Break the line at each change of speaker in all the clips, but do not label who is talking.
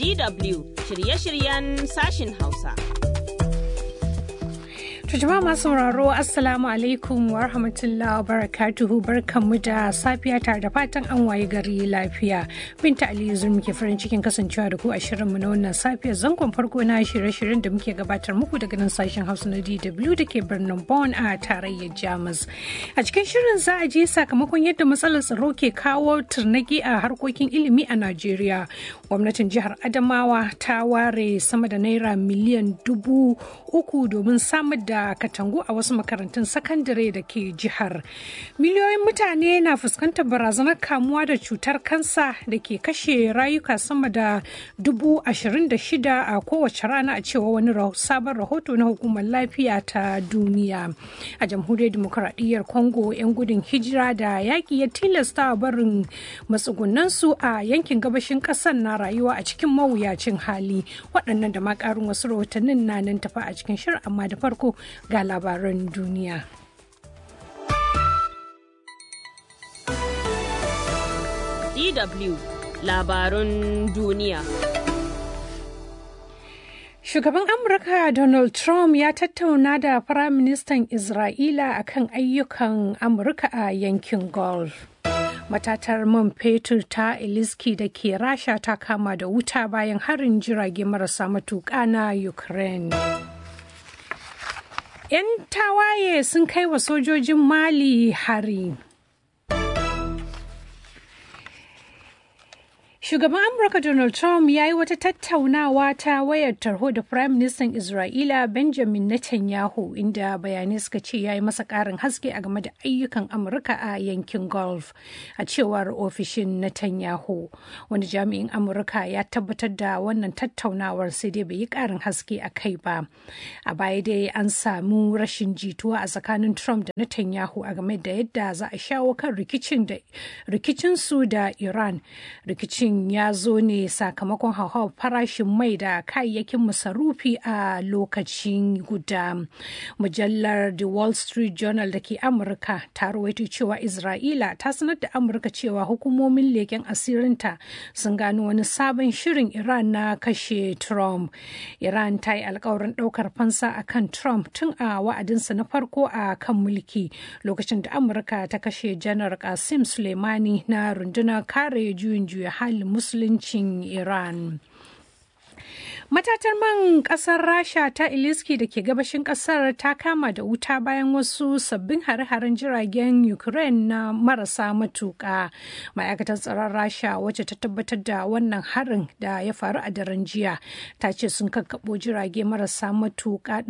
DW shirye-shiryen sashin Hausa.
To jama'a masu sauraro Assalamu alaikum wa rahmatullahi wa barakatuhu barkanmu da safiya tare da fatan an waye gari lafiya. Binta Aliyu zur muke farin cikin kasancewa da ku a shirinmu na wannan safiya zangon farko na shirye-shiryen da muke gabatar muku daga nan sashen Hausa na DW da ke birnin Bonn a tarayyar Jamus. A cikin shirin za a je sakamakon yadda matsalar tsaro ke kawo turnaki a harkokin ilimi a Najeriya. Gwamnatin jihar Adamawa ta ware sama da naira miliyan dubu uku domin samar da da katangu a wasu makarantun sakandare da ke jihar. Miliyoyin mutane na fuskantar barazanar kamuwa da cutar kansa da ke kashe rayuka sama da dubu ashirin da shida a kowace rana a cewa wani sabon rahoto na hukumar lafiya ta duniya. A jamhuriyar demokuraɗiyyar Congo 'yan gudun hijira da yaƙi ya tilasta barin matsugunansu a yankin gabashin ƙasar na rayuwa a cikin mawuyacin hali. Waɗannan da ma ƙarin wasu rahotannin na nan tafa a cikin shirin amma da farko ga labaran duniya.
DW labarun duniya.
Shugaban Amurka Donald Trump ya tattauna da Firaministan Isra'ila akan ayyukan Amurka a yankin Gulf. Matatar man fetur ta Eliski da ke Rasha ta kama da wuta bayan harin jirage marasa matuƙa na Ukraine. 'yan tawaye sun kai wa sojojin mali hari Shugaban Amurka Donald Trump ya yi wata tattaunawa ta wayar tarho da Prime Minister Isra'ila Benjamin Netanyahu inda bayanai suka ce ya yi masa ƙarin haske a game da ayyukan Amurka a yankin Gulf. A cewar ofishin Netanyahu, wani jami'in Amurka ya tabbatar da wannan tattaunawar sai dai bai yi ƙarin haske a kai ba. A baya dai an samu rashin jituwa a tsakanin Trump da Netanyahu a game da yadda za a shawo kan rikicin su da Iran. Rikicin ya zo ne sakamakon hauhawar farashin mai da kayayyakin masarufi a lokacin guda. Mujallar The Wall Street Journal da ke Amurka ta rawaito cewa Isra'ila ta sanar da Amurka cewa hukumomin leken asirinta sun gano wani sabon shirin Iran na kashe Trump. Iran ta yi alkawarin ɗaukar fansa a kan Trump tun a wa'adinsa na farko a kan mulki lokacin da Amurka ta kashe Janar Qasim Soleimani na rundunar kare juyin juya halin musuluncin Iran. Matatar man kasar Rasha ta Iliski da ke gabashin kasar ta kama da wuta bayan wasu sabbin hare-haren jiragen Ukraine na marasa matuƙa. Ma'aikatar tsaron Rasha wacce ta tabbatar da wannan harin da ya faru a daren jiya ta ce sun kakkaɓo jirage marasa matuƙa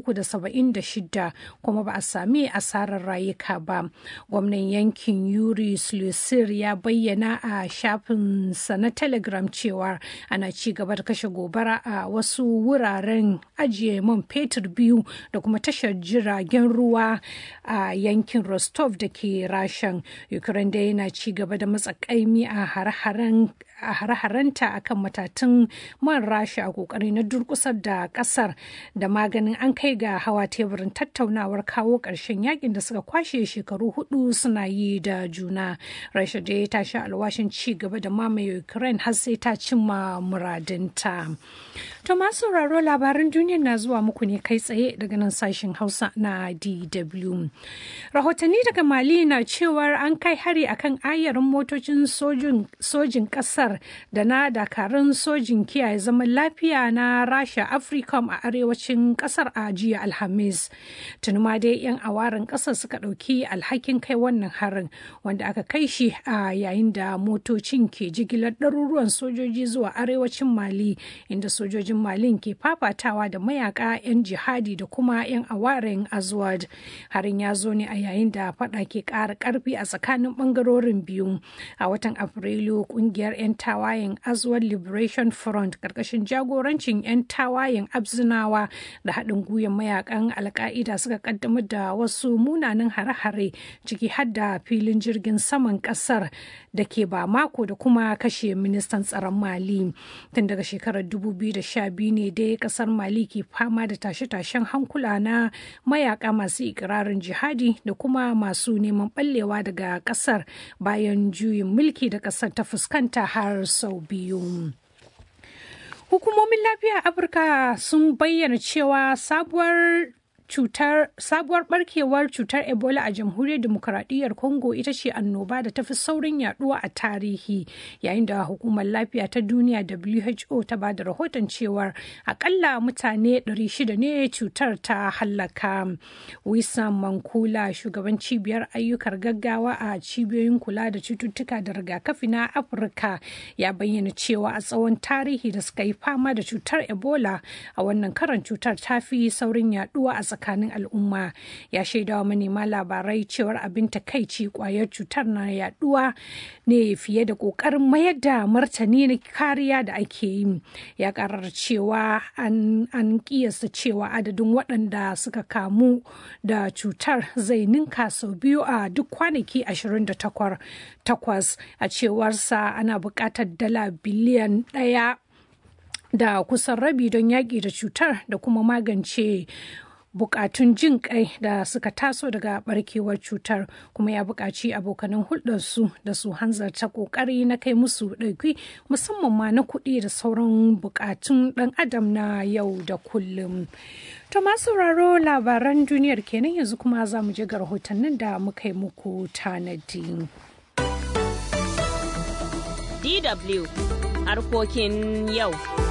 376 kuma ba a sami asarar rayuka ba. Gwamnan yankin Yuri Slusir ya bayyana a shafinsa na Telegram cewa ana ci gaba da kashe gobara a wasu wuraren ajiye man fetur biyu da kuma tashar jiragen ruwa a yankin rostov da ke rashan ukraine da yana ci gaba da matsakaimi a hare-harenta a kan matatun man rasha a kokari na durkusar da kasar da maganin an kai ga hawa teburin tattaunawar kawo ƙarshen yakin da suka kwashe shekaru hudu suna yi da juna rasha da ta sha alwashin ci gaba da mamaye ukraine har sai ta cimma muradinta to masu sauraro labaran duniya na zuwa muku ne kai tsaye daga nan sashen hausa na dw rahotanni daga mali na cewar an kai hari akan ayarin motocin sojin kasar da na dakarun sojin kiyaye zaman lafiya na rasha africom a arewacin kasar a jiya alhamis tuni ma dai yan awarin kasar suka ɗauki alhakin kai wannan harin wanda aka kai shi a yayin da motocin ke jigilar ɗaruruwan sojoji zuwa arewacin mali inda sojojin malin ke fafatawa da mayaka 'yan jihadi da kuma 'yan awarin azwad harin ya zo ne a yayin da fada ke ƙara ƙarfi a tsakanin ɓangarorin biyu a watan afrilu ƙungiyar 'yan tawayen azwad liberation front ƙarƙashin jagorancin 'yan tawayen abzinawa da haɗin gwiwar mayakan alka'ida suka ƙaddamar da wasu munanan hare-hare ciki har da filin jirgin saman ƙasar da ke ba mako da kuma kashe ministan tsaron mali tun daga shekarar 2012 ne dai kasar mali ke fama da tashe-tashen hankula na mayaka masu ikirarin jihadi da kuma masu neman ɓallewa daga kasar bayan juyin mulki da kasar ta fuskanta har sau biyu Hukumomin lafiya a Afirka sun bayyana cewa sabuwar cutar sabuwar barkewar cutar ebola a jamhuriyar demokuraɗiyyar congo ita ce annoba da tafi saurin yaduwa a tarihi yayin da hukumar lafiya ta duniya who ta ba da rahoton cewar akalla mutane 600 ne cutar ta hallaka wisan mankula shugaban cibiyar ayyukar gaggawa a cibiyoyin kula da cututtuka da rigakafi na afirka ya bayyana cewa a tsawon tarihi da suka yi fama da cutar ebola a wannan karan cutar ta fi saurin yaduwa a tsakanin al'umma ya shaidawa manema labarai cewar abin takaici kwayar cutar na yaduwa ne fiye da kokarin mayar da martani na kariya da ake yi ya karar cewa an kiyasta cewa adadin waɗanda suka kamu da cutar zai ninka sau biyu a duk kwanaki 28 a cewarsa ana buƙatar dala biliyan ɗaya da kusan rabi don yaƙi da cutar da kuma magance bukatun jin kai da suka taso daga barkewar cutar kuma ya buƙaci abokanan hulɗarsu da su hanzarta ƙoƙari na kai musu ɗauki musamman ma na kuɗi da sauran bukatun ɗan adam na yau da kullum. To masu sauraro labaran duniyar kenan yanzu kuma za mu je ga rahotannin da muka yi muku tanadi.
DW harkokin yau.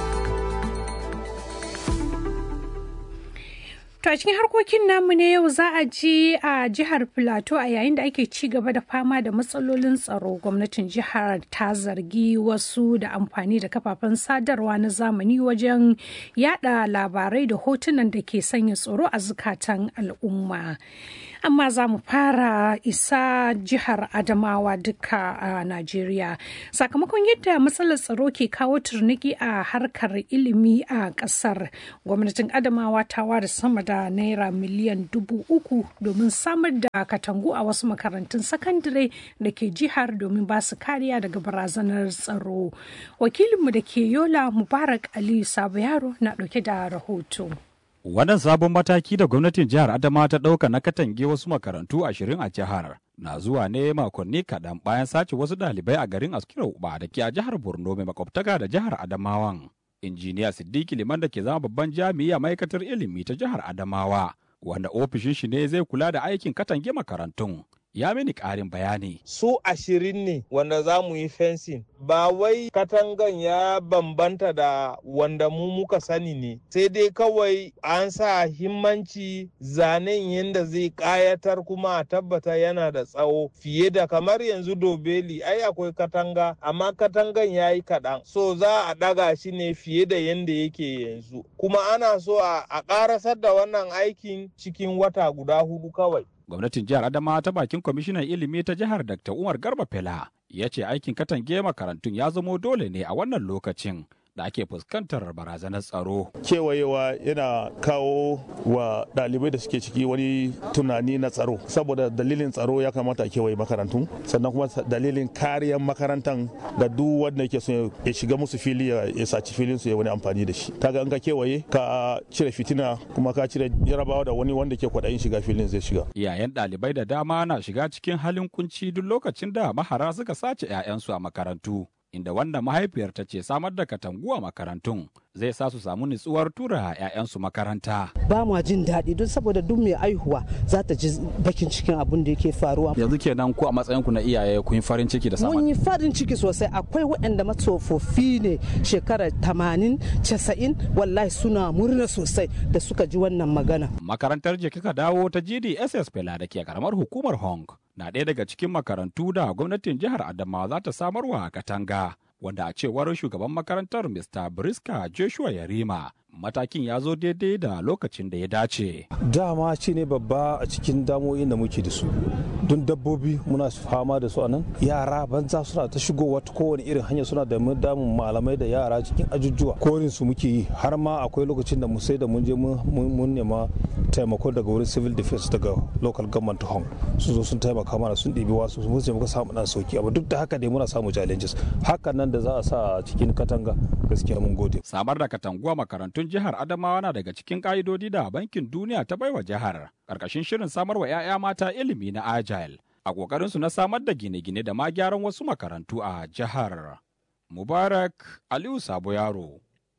To a cikin harkokin namu ne yau za a ji a jihar Filato a yayin da ake ci gaba da fama da matsalolin tsaro gwamnatin jihar ta zargi wasu da amfani da kafafen sadarwa na zamani wajen yada labarai da hotunan da ke sanya tsoro a zukatan al'umma. Amma za mu fara isa jihar Adamawa duka a Najeriya. Sakamakon yadda matsalar tsaro ke kawo turniki a harkar ilimi a ƙasar, gwamnatin Adamawa ta ware sama da da naira miliyan dubu uku domin samar da katangu a wasu makarantun sakandare da ke jihar domin ba su kariya daga barazanar tsaro wakilinmu da ke yola mubarak ali sabo yaro na dauke da rahoto
Wannan sabon mataki da gwamnatin jihar Adama ta ɗauka na katange wasu makarantu ashirin a jihar na zuwa ne makonni kaɗan bayan sace wasu ɗalibai a garin Askira Uba da ke a jihar Borno mai makwabtaka da jihar Adamawan. injiniya Siddiki Liman da ke zama babban jami'i a ma'aikatar ilimi ta jihar Adamawa, wanda ofishin shi ne zai kula da aikin katange makarantun. Ya mini ƙarin bayani.
Su ashirin ne wanda za mu yi fensin. Ba wai katangan ya bambanta da wanda mu muka sani ne. Sai dai kawai an sa himmanci zanen yadda zai ƙayatar kuma a tabbata yana da tsawo fiye da kamar yanzu dobeli ai akwai katanga amma katangan ya yi kaɗan. So za a ɗaga shi ne fiye da yadda yake yanzu. Kuma ana so a ƙarasar da wannan aikin cikin wata guda hudu kawai.
gwamnatin jihar adama ta bakin kwamishinan ilimi ta jihar dr umar garba fela ya ce aikin katange makarantun ya zamo dole ne a wannan lokacin da ake fuskantar barazanar tsaro.
Kewayewa yana kawo wa ɗalibai da suke ciki wani tunani na tsaro. Saboda dalilin tsaro ya kamata a kewaye makarantu, sannan kuma dalilin kariyar makarantan ga duk wanda yake so ya shiga musu fili ya saci filin su ya wani amfani da shi. Kaga in ka kewaye ka cire fitina kuma ka cire jarabawa da wani wanda ke kwaɗayin shiga filin zai shiga.
Iyayen ɗalibai da dama na shiga cikin halin kunci duk lokacin da mahara suka sace 'ya'yansu a makarantu. inda wanda mahaifiyar ta ce samar da katangu a makarantun zai sa su samu nutsuwar tura 'ya'yansu makaranta.
Ba ma jin daɗi don saboda duk mai aihuwa za ta ji bakin cikin abin da yake faruwa.
Yanzu kenan ku a matsayinku na iyaye kun yi farin ciki da samar.
Mun yi farin ciki sosai akwai waɗanda matsofaffi ne shekara tamanin casa'in wallahi suna murna sosai da suka ji wannan magana.
Makarantar je kika dawo ta GDSS Fela da ke karamar hukumar Hong na ɗaya daga cikin makarantu da gwamnatin jihar Adamawa za ta samarwa katanga. wanda a cewar shugaban makarantar Mr. Briska Joshua Yarima matakin ya zo daidai da lokacin da ya dace.
Dama shi ne babba a cikin damoyin da muke da su. Don dabbobi muna fama da su a nan. Yara banza suna ta shigowa ta kowane irin hanya suna da damun malamai da yara cikin ajujuwa. Korin su muke yi har ma akwai lokacin da mu sai da mun je mun nema taimako daga wurin civil defense daga local government home su zo sun taimaka mana sun ɗibi wasu sun ce muka samu ɗan sauki amma duk da haka dai muna samu challenges hakan nan da za a sa cikin katanga gaskiya mun gode.
Samar da katanguwa makarantun jihar Adamawa na daga cikin ƙa'idodi da bankin duniya ta baiwa jihar ƙarƙashin shirin samar wa 'ya'ya mata ilimi na agile a ƙoƙarinsu na samar da gine-gine da ma gyaran wasu makarantu a jihar. Mubarak Aliyu Sabo Yaro,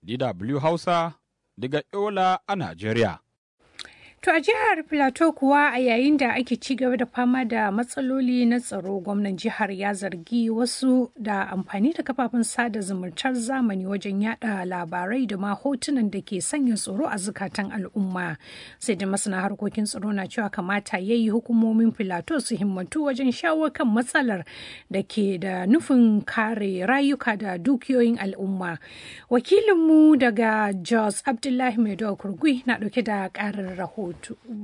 DW Hausa daga Yola a Najeriya.
To a jihar Plateau kuwa a yayin da ake ci gaba da fama da matsaloli na tsaro gwamnan jihar ya zargi wasu da amfani da kafafen sada zumuntar zamani wajen yada labarai da ma hotunan da ke sanya tsoro a zukatan al'umma. Sai da masana harkokin tsaro na cewa kamata ya yi hukumomin Plateau su himmatu wajen shawo kan matsalar da ke da nufin kare rayuka da dukiyoyin al'umma. Wakilinmu daga Jos Abdullahi Maido Kurgui na dauke da karin rahoto.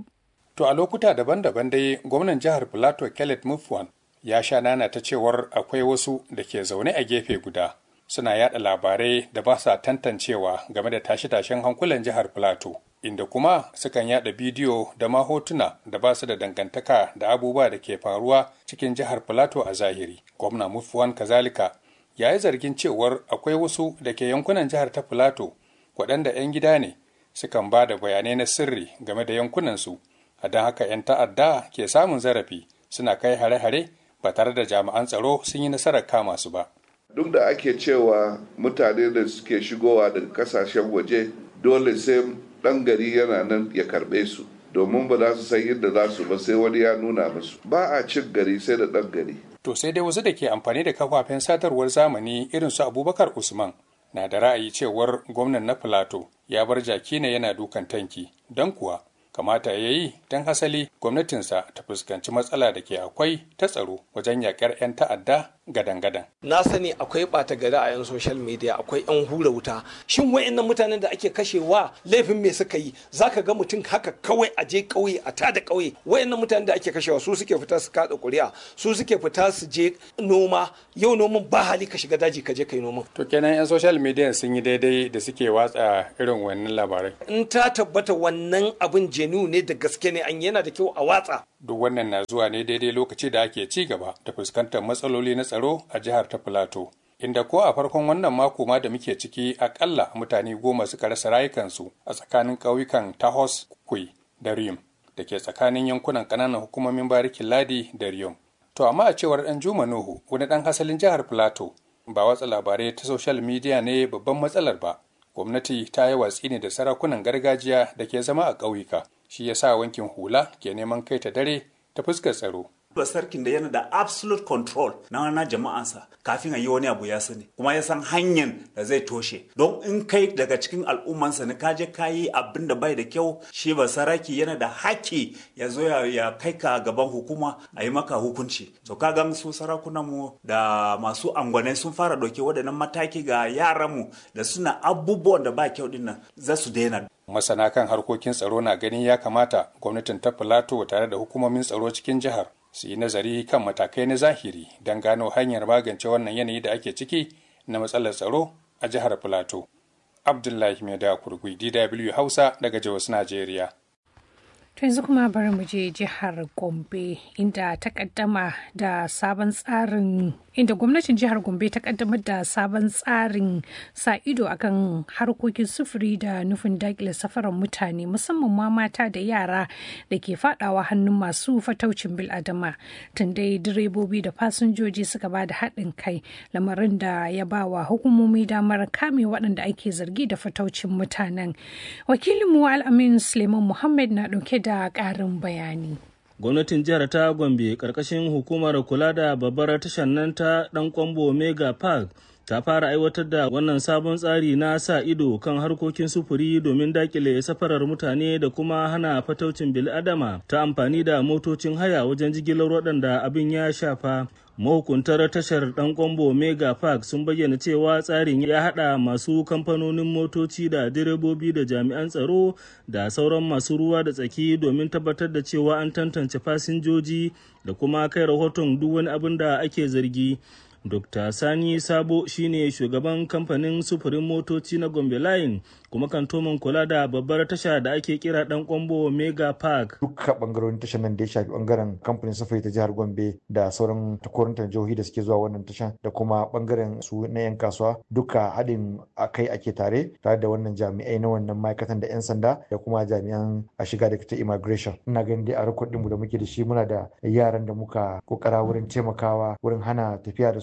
To a lokuta daban-daban dai gwamnan jihar Plateau Khaled Mufwan ya sha nana ta cewar akwai wasu da ke zaune a gefe guda suna yada labarai da ba sa tantancewa game da tashe-tashen hankulan jihar Plateau. Inda kuma sukan yada bidiyo da ma hotuna da ba su da dangantaka da abubuwa da ke faruwa cikin jihar Plateau a zahiri. Gwamna Mufwan kazalika ya yi zargin cewar akwai wasu da ke yankunan jihar ta Plateau waɗanda 'yan gida ne sukan ba da bayanai na sirri game da yankunansu a don haka 'yan ta'adda ke samun zarafi suna kai hare-hare ba tare da jami'an tsaro sun yi nasarar kama su ba.
Duk da ake cewa mutane da suke shigowa daga kasashen waje dole sai ɗan gari yana nan ya karɓe su domin ba za su san yadda za su ba sai wani ya nuna musu ba a cin gari sai da ɗan gari.
To sai dai wasu da ke amfani da kafafen sadarwar zamani irin su Abubakar Usman na da ra'ayi cewar gwamnan na Filato ya bar jaki ne yana dukan tanki don kuwa kamata ya yi don hasali gwamnatinsa ta fuskanci matsala da ke akwai ta tsaro wajen yakar 'yan ta'adda gadan-gadan.
Na sani akwai ɓata gari a yan social media akwai 'yan hura wuta. Shin wa'annan mutanen da ake kashewa laifin me suka yi? Zaka ga mutum haka kawai a je ƙauye a tada ƙauye. Wa'annan mutanen da ake kashewa su suke fita su kaɗa ƙuri'a, su suke fita su je noma. Yau noman ba hali ka shiga daji ka je kai noman.
To kenan 'yan social media sun yi daidai da suke watsa irin wannan labarai.
In ta tabbata wannan abin jenu ne da gaske ne an yana da kyau a watsa.
Duk wannan na zuwa ne daidai lokaci da ake ci gaba da fuskantar matsaloli na tsaro a jihar ta Filato. Inda ko a farkon wannan mako ma da muke ciki akalla mutane goma suka rasa rayukansu a tsakanin ƙauyukan Tahos Kui da Riyum da ke tsakanin yankunan ƙananan hukumomin barikin Ladi da Riyum. To amma a cewar ɗan Juma Nuhu wani ɗan hasalin jihar Filato ba watsa labarai ta social media ne babban matsalar ba. Gwamnati ta yi watsi ne da sarakunan gargajiya da ke zama a ƙauyuka. Shi ya sa wankin hula ke neman kai ta dare ta fuskar tsaro.
ba sarkin da yana da absolute control na na jama'ansa kafin a yi wani abu ya sani kuma ya san hanyar da zai toshe don in kai daga cikin al'ummansa ne kaje ka yi abin da bai da kyau shi ba saraki yana da haki ya zo ya kai ka gaban hukuma a yi maka hukunci to ka ga su sarakunan mu da masu angwanai sun fara ɗauke waɗannan mataki ga yaran mu da suna abubuwan da ba kyau dinnan za su daina
masana kan harkokin tsaro na ganin ya kamata gwamnatin ta filato tare da hukumomin tsaro cikin jihar su yi nazari kan matakai na zahiri don gano hanyar magance wannan yanayi da ake ciki na matsalar tsaro a jihar Filato. Abdullahi Mai da Kurgui, DW Hausa daga Jos, Najeriya.
To yanzu kuma bari mu je jihar Gombe inda ta kaddama da sabon tsarin inda gwamnatin jihar Gombe ta kaddamar da sabon tsarin sa ido akan harkokin sufuri da nufin dakile safarar mutane musamman ma mata da yara da ke fadawa hannun masu fataucin biladama tun dai direbobi da fasinjoji suka ba da haɗin kai lamarin da ya ba wa hukumomi damar kame waɗanda ake zargi da fataucin mutanen wakilinmu al'amin suleiman muhammad na ɗauke da ƙarin bayani
gwamnatin jihar ta gombe karkashin hukumar kula da babbar tashar nan ta dan kwambo mega park ta fara aiwatar da wannan sabon tsari na sa ido kan harkokin sufuri domin dakile safarar mutane da kuma hana fataucin bil'adama ta amfani da motocin haya wajen jigilar waɗanda abin ya shafa mahukuntar tashar dan kwambo mega park sun bayyana cewa tsarin ya hada masu kamfanonin motoci da direbobi da jami'an tsaro da sauran masu ruwa da tsaki domin tabbatar da cewa an tantance fasinjoji da kuma kai rahoton duk wani abin da ake zargi Dr. Sani Sabo shine shugaban kamfanin sufurin motoci na Gombe Line kuma kantoman kula da babbar tasha da ake kira dan kwambo Mega Park.
Dukkan bangarorin tashar nan da ya shafi bangaren kamfanin sufuri ta jihar Gombe da sauran takwarantar jihohi da suke zuwa wannan tashan da kuma bangaren su na 'yan kasuwa duka haɗin akai ake tare tare da wannan jami'ai na wannan ma'aikatan da 'yan sanda da kuma jami'an a shiga da ta immigration. Ina ganin dai a rikodinmu da muke da shi muna da yaran da muka kokara wurin taimakawa wurin hana tafiya da su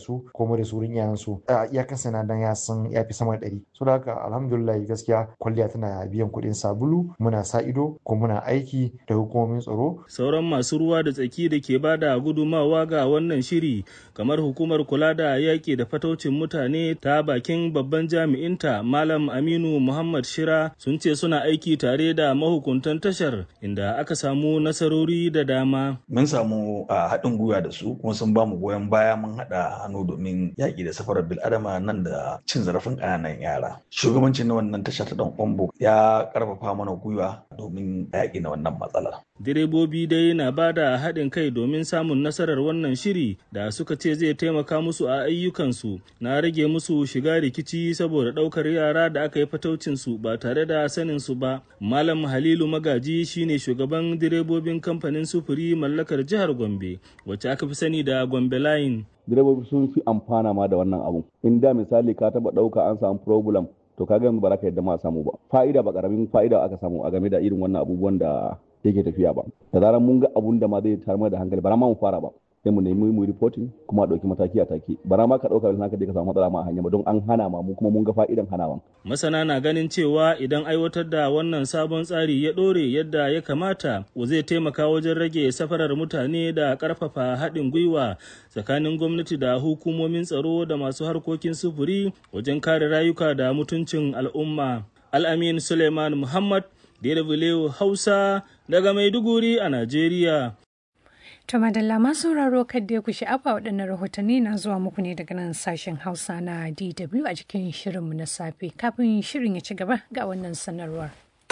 su ko mu da su wurin iyayen su ya kasance dan ya san ya fi sama da ɗari so da haka alhamdulillah gaskiya kwalliya tana biyan kuɗin sabulu muna sa ido ko muna aiki da hukumomin tsaro
sauran masu ruwa da tsaki da ke bada gudumawa ga wannan shiri kamar hukumar kula da yaƙi da fataucin mutane ta bakin babban jami'inta malam aminu muhammad shira sun ce suna aiki tare da mahukuntan tashar inda aka samu nasarori da dama
mun samu a haɗin gwiwa da su kuma sun bamu goyon baya mun haɗa hannu domin yaƙi da safarar bil'adama nan da cin zarafin ƙananan yara shugabancin na wannan tasha ta ɗan kwambo ya ƙarfafa mana gwiwa domin yaƙi na wannan matsalar
direbobi dai na ba da haɗin kai domin samun nasarar wannan shiri da suka ce zai taimaka musu a ayyukansu na rage musu shiga rikici saboda ɗaukar yara da aka yi fataucinsu ba tare da sanin su ba malam halilu magaji shine shugaban direbobin kamfanin sufuri mallakar jihar gombe wacce aka fi sani da gombe line
direbobi sun fi amfana ma da wannan abu in da misali ka taɓa ɗauka an samu problem to kaga yanzu ba za ka yadda ma samu ba fa'ida ba karamin fa'ida aka samu a game da irin wannan abubuwan da yake tafiya ba da zarar mun ga abun da ma zai tarmar da hankali ba ma mu fara ba sai mu nemi mu reporting kuma a ɗauki mataki a take bara ma ka ɗauka naka je ka samu matsala ma a hanya ba don an hana ma mu kuma mun ga fa'idan hanawan.
masana na ganin cewa idan aiwatar da wannan sabon tsari ya ɗore yadda ya kamata zai taimaka wajen rage safarar mutane da ƙarfafa haɗin gwiwa tsakanin gwamnati da hukumomin tsaro da masu harkokin sufuri wajen kare rayuka da mutuncin al'umma al'amin suleiman muhammad DW Hausa daga Maiduguri a Najeriya.
To madalla masu sauraro kadda ku sha'afa waɗannan rahotanni na zuwa muku ne daga nan sashen Hausa na DW a cikin shirinmu na safe. Kafin shirin ya ci gaba ga wannan sanarwar.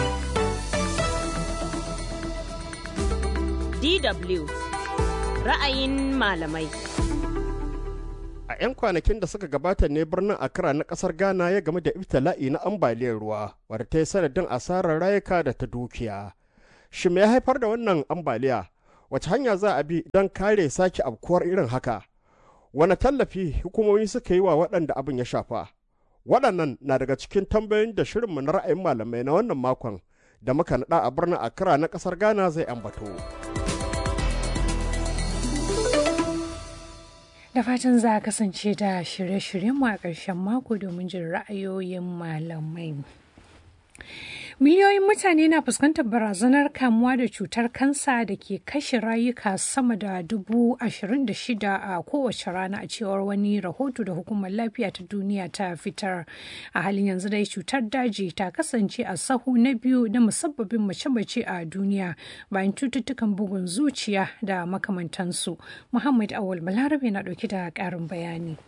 DW ra'ayin malamai.
A 'yan kwanakin da suka gabata ne birnin Accra na kasar Ghana ya game da ibtila'i na ambaliyar ruwa wadda ta yi sanadin asarar rayuka da ta dukiya. Shi me ya haifar da wannan ambaliya? Wace hanya za a bi don kare sake abkuwar irin haka? Wane tallafi hukumomi suka yi wa waɗanda abin ya shafa? Waɗannan na daga cikin tambayoyin da shirinmu na ra'ayin malamai na wannan makon da muka naɗa a birnin Accra na ƙasar Ghana zai ambato.
Da fatan za a kasance da shirye-shiryenmu a ƙarshen mako domin jin ra'ayoyin malamai. Miliyoyin mutane na fuskantar barazanar kamuwa da cutar kansa da ke kashe rayuka sama da dubu ashirin da shida a kowace rana a cewar wani rahoto da hukumar lafiya ta duniya ta fitar. A halin yanzu dai cutar daji ta kasance a sahu na biyu na musabbabin mace-mace a duniya bayan cututtukan bugun zuciya da makamantansu. Muhammad Awal Balarabe na ɗauki da ƙarin bayani.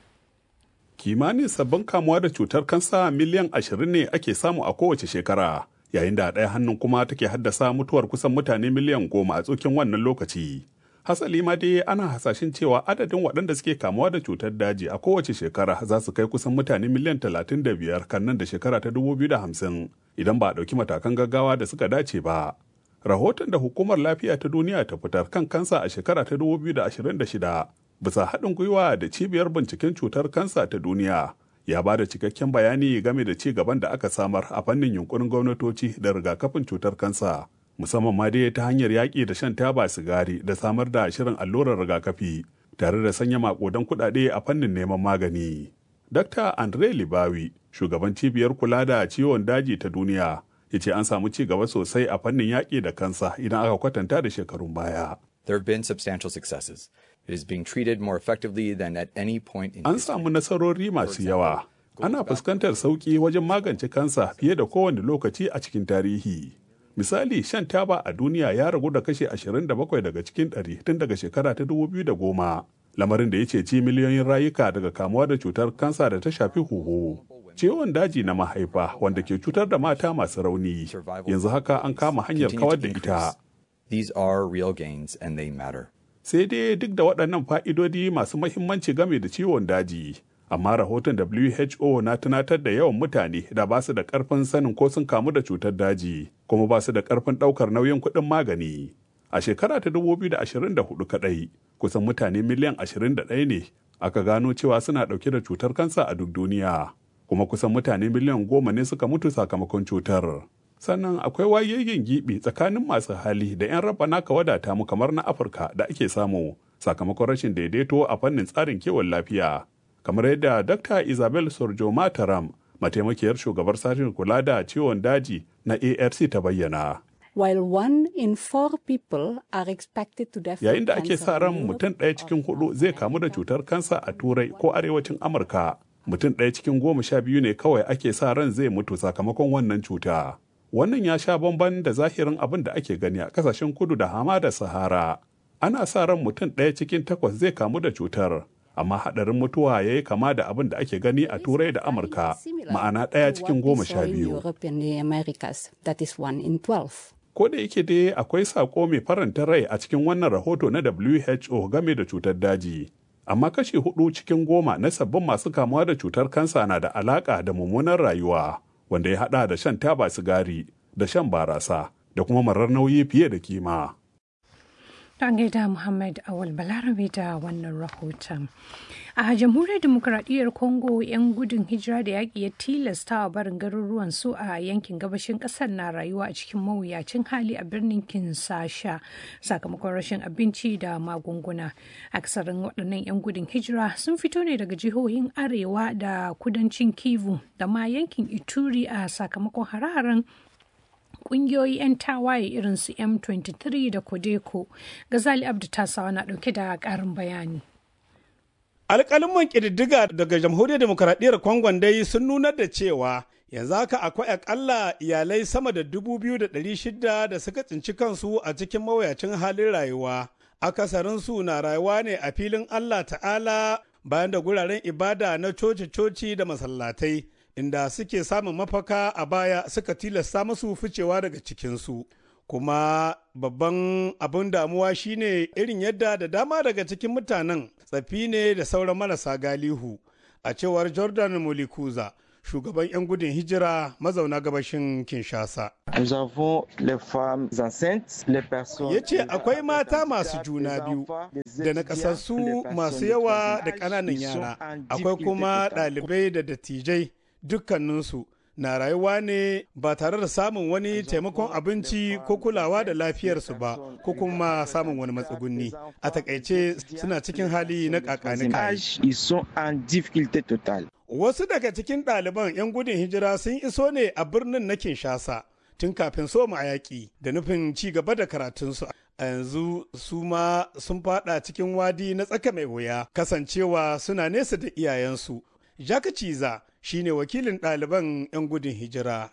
kimanin sabbin kamuwa da cutar kansa miliyan ashirin ne ake samu a kowace shekara yayin da a ɗaya hannun kuma take haddasa mutuwar kusan mutane miliyan goma a tsokin wannan lokaci hasali ma dai ana hasashen cewa adadin waɗanda suke kamuwa da cutar daji a kowace shekara za su kai kusan mutane miliyan talatin da biyar kan nan da shekara ta dubu biyu da hamsin idan ba a ɗauki matakan gaggawa da suka dace ba rahoton da hukumar lafiya ta duniya ta fitar kan kansa a shekara ta dubu biyu da ashirin da shida bisa haɗin gwiwa da cibiyar binciken cutar kansa ta duniya ya ba da cikakken bayani game da ci gaban da aka samar a fannin yunkurin gwamnatoci da rigakafin cutar kansa musamman ma dai ta hanyar yaƙi da shan taba sigari da samar da shirin allurar rigakafi tare da sanya maƙudan kuɗaɗe a fannin neman magani. Dr. Andre Libawi, shugaban cibiyar kula da ciwon daji ta duniya, ya ce an samu ci gaba sosai a fannin yaƙi da kansa idan aka kwatanta da shekarun baya.
There have been substantial successes. It is being treated more effectively than at any point in
An samu nasarori masu yawa. Ana fuskantar sauƙi wajen magance kansa fiye da kowane lokaci a cikin tarihi. Misali, shan taba a duniya ya ragu da kashe 27 daga cikin 100 tun daga shekara ta 2010. Lamarin da ya ceci miliyoyin rayuka daga kamuwa da cutar kansa da ta shafi huhu. Ciwon daji na mahaifa wanda ke cutar da mata masu rauni. Yanzu haka an kama hanyar kawar da ita.
These are real gains and they matter.
sai dai duk da waɗannan fa'idodi masu mahimmanci game da ciwon daji amma rahoton who na tunatar da yawan mutane da ba su da ƙarfin sanin ko sun kamu da cutar daji kuma ba su da ƙarfin ɗaukar nauyin kuɗin magani a shekara ta 2024 kaɗai kusan mutane miliyan 21 ne aka gano cewa suna ɗauke da cutar kansa a duk duniya kuma kusan mutane miliyan goma ne suka mutu sakamakon cutar sannan akwai wayayyen gibi tsakanin masu hali da 'yan raba naka wadata mu kamar na afirka da ake samu sakamakon rashin daidaito a fannin tsarin kiwon lafiya kamar yadda Dr. Isabel Sorjo Mataram, mataimakiyar shugabar sashen kula da ciwon daji na ARC ta bayyana.
While one in four people are expected to develop
Yayin da ake
cancer
sa ran
in
mutum ɗaya cikin hudu zai kamu da cutar kansa a Turai ko arewacin Amurka, mutum ɗaya cikin goma sha biyu ne kawai ake sa ran zai mutu sakamakon wannan cuta. Wannan ya sha bamban da zahirin abin da ake gani a kasashen kudu da hamada Sahara. Ana sa ran mutum ɗaya cikin takwas zai kamu da cutar, amma haɗarin mutuwa ya yi kama da abin da ake gani a Turai da Amurka, ma'ana ɗaya cikin goma sha
in
biyu.
Europe and the Americas, that is one in 12.
Ko da yake dai akwai sako mai faranta rai a cikin wannan rahoto na WHO game da cutar daji. Amma kashi hudu cikin goma na sabbin masu kamuwa da cutar kansa na da alaka da mummunar rayuwa, wanda ya hada da shan taba sigari, da shan barasa, da kuma marar nauyi fiye da kima.
Don gaida Muhammad Awal Balarabe da wannan rahoton. A jamhuriyar demokuraɗiyyar Congo 'yan gudun hijira da yaƙi ya tilasta wa barin garuruwan su a yankin gabashin ƙasar na rayuwa a cikin mawuyacin hali a birnin Kinsasha sakamakon rashin abinci da magunguna. Aksarin waɗannan 'yan gudun hijira sun fito ne daga jihohin Arewa da kudancin Kivu da ma yankin Ituri a sakamakon hare-haren kungiyoyi 'yan tawaye irin su M23 da Kodeko. Gazali Abdu Tasawa na ɗauke da ƙarin bayani.
alƙalin ƙididdiga daga jamhuriyar demokaradiyyar kongon dai sun nunar da cewa yanzu haka akwai akalla iyalai sama da dubu biyu da ɗari shida da suka tsinci kansu a cikin mawuyacin halin rayuwa akasarinsu na rayuwa ne a filin allah ta'ala bayan da guraren ibada na coci-coci da masallatai inda suke samun mafaka a baya suka tilasta musu ficewa daga cikinsu kuma babban abin damuwa shine irin yadda da dama daga cikin mutanen tsafi ne da sauran marasa galihu a cewar jordan molikuza shugaban 'yan gudun hijira mazauna gabashin kinshasa ya ce akwai mata masu juna biyu da nakasassu masu yawa da ƙananan yara akwai kuma ɗalibai da dattijai dukkaninsu na rayuwa ne ba tare da samun wani taimakon abinci ko kulawa da lafiyarsu ba ko kuma samun wani matsugunni a takaice suna cikin hali na kakani wasu daga cikin ɗaliban 'yan gudun hijira sun iso ne a birnin na kinshasa tun kafin soma a yaƙi da nufin ci gaba da karatunsu a yanzu su ma sun fada cikin wadi na tsaka mai wuya kasancewa suna nesa da iyayensu jaka ciza shine wakilin ɗaliban 'yan gudun hijira.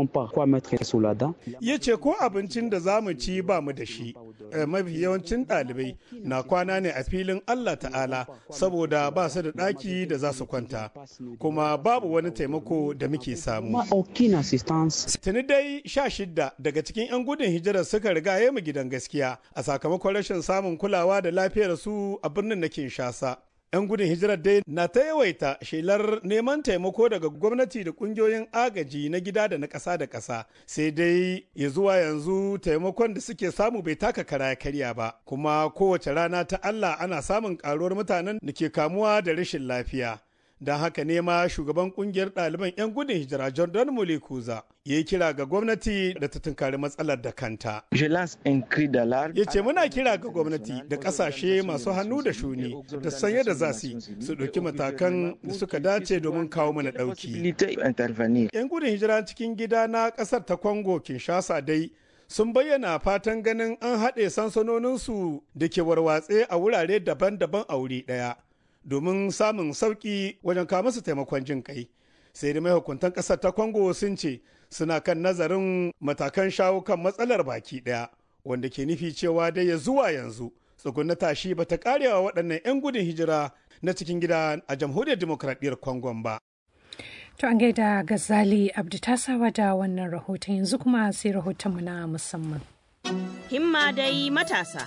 Ya ce ko abincin da za mu ci ba mu da shi, mafi yawancin ɗalibai na kwana ne a filin Allah ta'ala saboda ba su da ɗaki da za su kwanta, kuma babu wani taimako da muke samu. Tuni dai sha shidda daga cikin 'yan gudun hijirar suka riga mu gidan gaskiya a sakamakon rashin samun kulawa da lafiyar su a birnin na Kinshasa. 'yan gudun hijirar dai na ta yawaita shelar neman taimako daga gwamnati da kungiyoyin agaji na gida da na ƙasa da ƙasa sai dai ya zuwa yanzu taimakon da suke samu bai taka kara karya ba kuma kowace rana ta Allah ana samun ƙaruwar mutanen da ke kamuwa da rashin lafiya don haka ne ma shugaban kungiyar ɗaliban 'yan gudun hijira jordan mulekuza ya yi kira ga gwamnati da ta tunkari matsalar da kanta ya ce muna kira ga gwamnati da ƙasashe masu hannu da shuni da san yadda za su su ɗauki matakan da suka dace domin kawo mana ɗauki 'yan gudun hijira cikin gida na ƙasar ta congo kinshasa dai sun bayyana fatan ganin an haɗe sansanoninsu da ke warwatse a wurare daban-daban a wuri ɗaya domin samun sauƙi wajen kawo musu taimakon jin kai sai da mahukuntan ƙasar ta congo sun ce suna kan nazarin matakan shawo kan matsalar baki ɗaya wanda ke nufi cewa dai ya zuwa yanzu tsugunna tashi ba ta karewa waɗannan 'yan gudun hijira na cikin gida a jamhuriyar demokradiyyar congo ba
To an gaida Gazali Abdu tasawa da wannan rahoton yanzu kuma sai rahotonmu na musamman.
Himma dai matasa.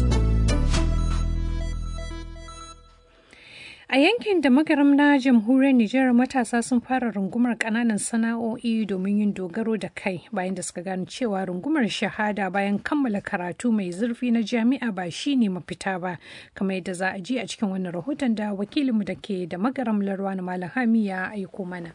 A yankin da magaram na jamhuriyar Nijar matasa sun fara rungumar kananan sana'o'i domin yin dogaro da kai bayan da suka gano cewa rungumar shahada bayan kammala karatu mai zurfi na jami'a ba shi ne mafita ba kamar yadda za a ji a cikin wannan rahoton da wakilinmu da ke da magaram larwa na malam hami ya aiko mana.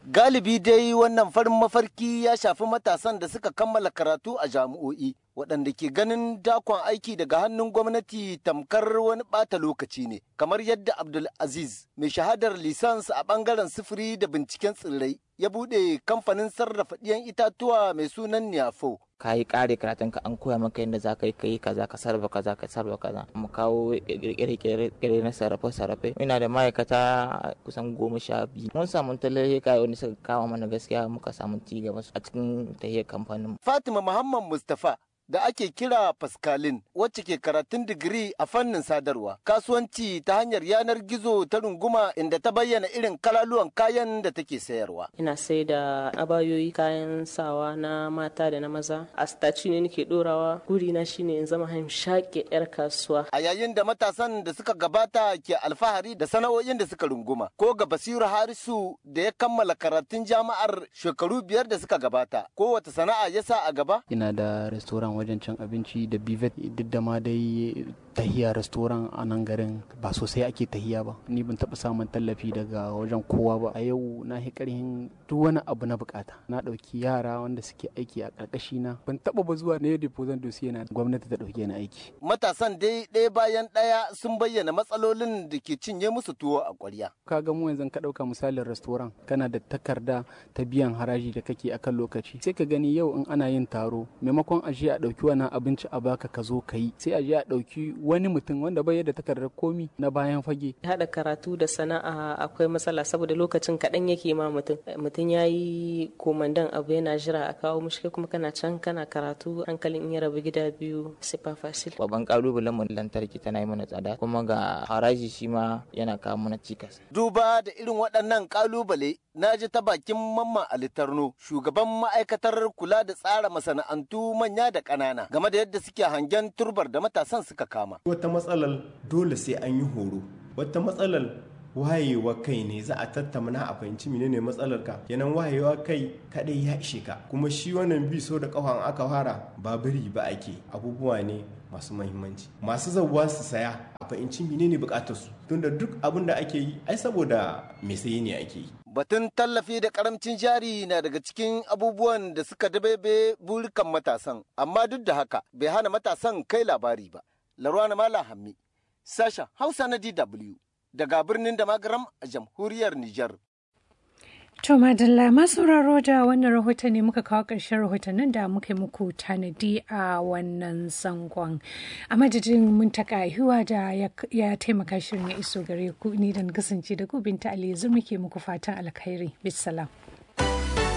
Galibi dai wannan farin mafarki ya shafi matasan da suka kammala karatu a jami'o'i. waɗanda ke ganin dakon aiki daga hannun gwamnati tamkar wani ɓata lokaci ne kamar yadda abdul aziz mai shahadar lisans a ɓangaren sufuri da binciken tsirrai ya buɗe kamfanin sarrafa ɗiyan itatuwa mai sunan niyafo
ka yi ƙare karatun ka an koya maka yadda za ka yi kai kaza ka sarrafa kaza ka sarrafa kaza mu kawo kirkire na sarrafe sarrafe ina da ma'aikata kusan goma sha biyu mun samu tallafi kai wanda suka kawo mana gaskiya muka samu ci gaba a cikin tahiyar kamfanin
fatima muhammad mustafa da ake kira Pascalin wacce ke karatun digiri a fannin sadarwa kasuwanci ta hanyar yanar gizo ta runguma inda ta bayyana irin kalaluwan kayan da take sayarwa.
Ina sai da abayoyi kayan sawa na mata da na maza a staci ne nake dorawa guri na shine in zama shaƙe yar kasuwa.
A yayin da matasan da suka gabata ke alfahari da sana'o'in da suka runguma ko ga Basiru Harisu da ya kammala karatun jami'ar shekaru biyar da suka gabata ko wata sana'a ya sa a gaba?
Ina da restaurant wajen cin abinci da bivet duk da ma dai tahiya restoran a nan garin ba sosai ake tahiya ba ni ban taɓa samun tallafi daga wajen kowa ba a yau na yi ƙarhin duk wani abu na bukata na ɗauki yara wanda suke aiki a ƙarƙashi na ban taɓa ba zuwa na yadda pozan dosiye na gwamnati ta ɗauke ni aiki
matasan dai ɗaya bayan ɗaya sun bayyana matsalolin da ke cinye musu tuwo a ƙwarya
ka ga mu yanzu ka ɗauka misalin restoran kana da takarda ta biyan haraji da kake akan lokaci sai ka gani yau in ana yin taro maimakon a je a ɗauki wani abinci a baka ka zo ka yi sai a je a ɗauki wani mutum wanda bai da takardar komi na bayan fage.
Haɗa karatu da sana'a akwai matsala saboda lokacin kaɗan yake ma mutum. Mutum ya yi komandan abu yana jira a kawo mushi kuma kana can kana karatu hankalin in ya rabu gida biyu sifa fasil.
Babban kalubalen mu lantarki tana yi mana tsada kuma ga haraji shi ma yana kawo mana cikas.
Duba da irin waɗannan kalubale na ji ta bakin mamman alitarno shugaban ma'aikatar kula da tsara masana'antu manya da ƙanana game da yadda suke hangen turbar da matasan suka kama.
Wata matsalar dole sai an yi horo, wata matsalar wayewa kai ne za a tattauna a fahimci menene matsalar ka yanan wayewa kai kadai ya ishe ka kuma shi wannan bi so da kafan aka fara ba biri ba ake abubuwa ne masu mahimmanci masu zauwa su saya a fahimci menene bukatar su tunda duk abin da ake yi ai saboda me saye ne ake yi
Batun tallafi da karamcin jari na daga cikin abubuwan da suka dabebe burikan matasan, amma duk da haka bai hana matasan kai labari ba. Larwana Mala Hammi, sashen Hausa na DW, daga birnin da magaram a jamhuriyar Nijar.
To madalla masu sauraro da wannan rahoton ne muka kawo ƙarshen rahotannin da muka yi muku tanadi a wannan zangon. A madadin muntaka hiwa da ya taimaka shirin ya iso gare ku ni da kasance da ku binta Ali muke muku fatan alkhairi. Bisalam.